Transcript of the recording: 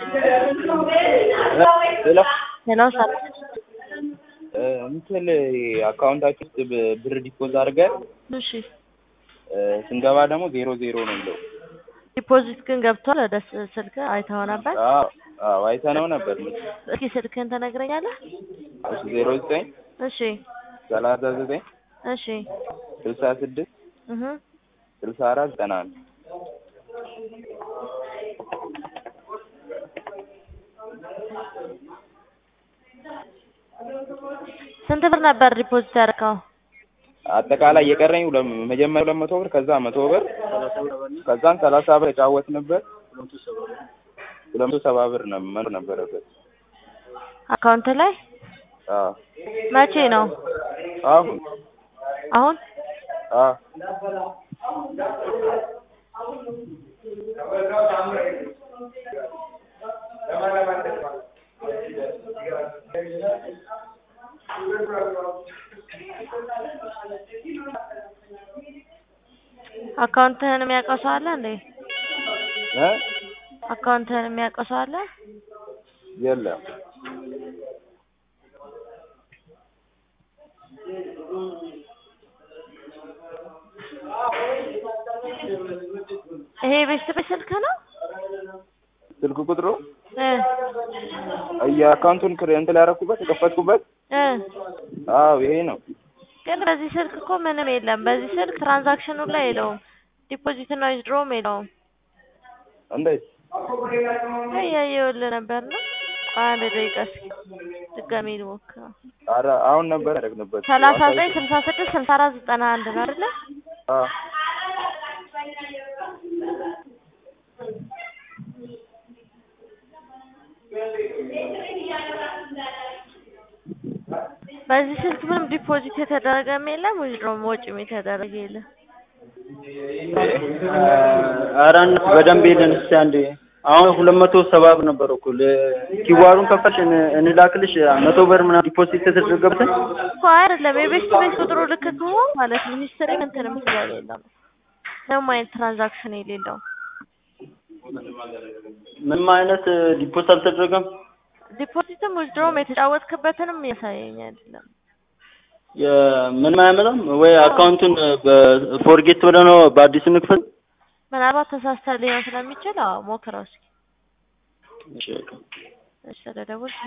ሄሎ ሄሎ ሰላም እንትን አካውንታችን ውስጥ ብ- ብር ዲፖዝ አድርገን እሺ ስንገባ ደግሞ ዜሮ ዜሮ ነው የሚለው። ዲፖዚት ግን ገብቷል ወደ ስ- ስልክ አይተኸው ነበር አዎ አዎ አይተነው ነበር። እስኪ ስልክህን ትነግረኛለህ እሺ ዜሮ ዘጠኝ እሺ ሰላሳ ዘጠኝ እሺ ስልሳ ስድስት እህ ስልሳ አራት ዘጠና አንድ ስንት ብር ነበር ዲፖዚት ያደረከው አጠቃላይ የቀረኝ ሁለ- መጀመሪያ ሁለት መቶ ብር ከዛ መቶ ብር ከዛን ሰላሳ ብር ተጫወትንበት ሁለት መቶ ሰባ ብር ነው መኖር ነበረበት። አካውንት ላይ አዎ መቼ ነው አሁን አሁን አዎ አካውንትህን የሚያውቀው ሰው አለ እንዴ እ አካውንትህን የሚያውቀው ሰው አለ የለም ይሄ ቤት ቤት ስልክ ነው ስልክ ቁጥሩ እ የአካውንቱን ክር እንትን ላይ ያደረኩበት የከፈትኩበት እ አዎ ይሄ ነው። ግን በዚህ ስልክ እኮ ምንም የለም በዚህ ስልክ ትራንዛክሽኑ ላይ የለውም ዲፖዚት እና ዊዝድሮም የለውም እንዴት እያየሁልህ ነበር ነው አንድ ደቂቃ እስኪ ድጋሜ ልሞክረው ኧረ አሁን ነበር ያደረግንበት ሰላሳ ዘጠኝ ስልሳ ስድስት ስልሳ አራት ዘጠና አንድ ነው አይደለ አዎ በዚህ ስልክ ምንም ዲፖዚት የተደረገም የለም ዊዝድሮም ወጪም የተደረገ የለም ኧረ እነ- በደንብ የለን እስኪ አንዴ አሁን ሁለት መቶ ሰባ ብር ነበር እኮ ኪዋሩን ከፈትሽ እን- እንላክልሽ መቶ ብር ምናምን ዲፖዚት የተደረገብትን እኮ አይደለም የቤት ቤት ቁጥሩ ልክ ከሆነ ማለት ነው ሂስትሪ እንትንም ስለሌለ ነው ምንም አይነት ትራንዛክሽን የሌለው ምንም አይነት ዲፖዚት አልተደረገም ዲፖዚትም ዊዝድሮም የተጫወትክበትንም እያሳየኝ አይደለም የ- ምንም አያመጣም ወይ አካውንቱን በፎርጌት ብለህ ነው በአዲስ እንክፈል ምናልባት ተሳስተህ ሊሆን ስለሚችል አዎ ሞክረው እስኪ እሺ በቃ እሺ ስለደወልክ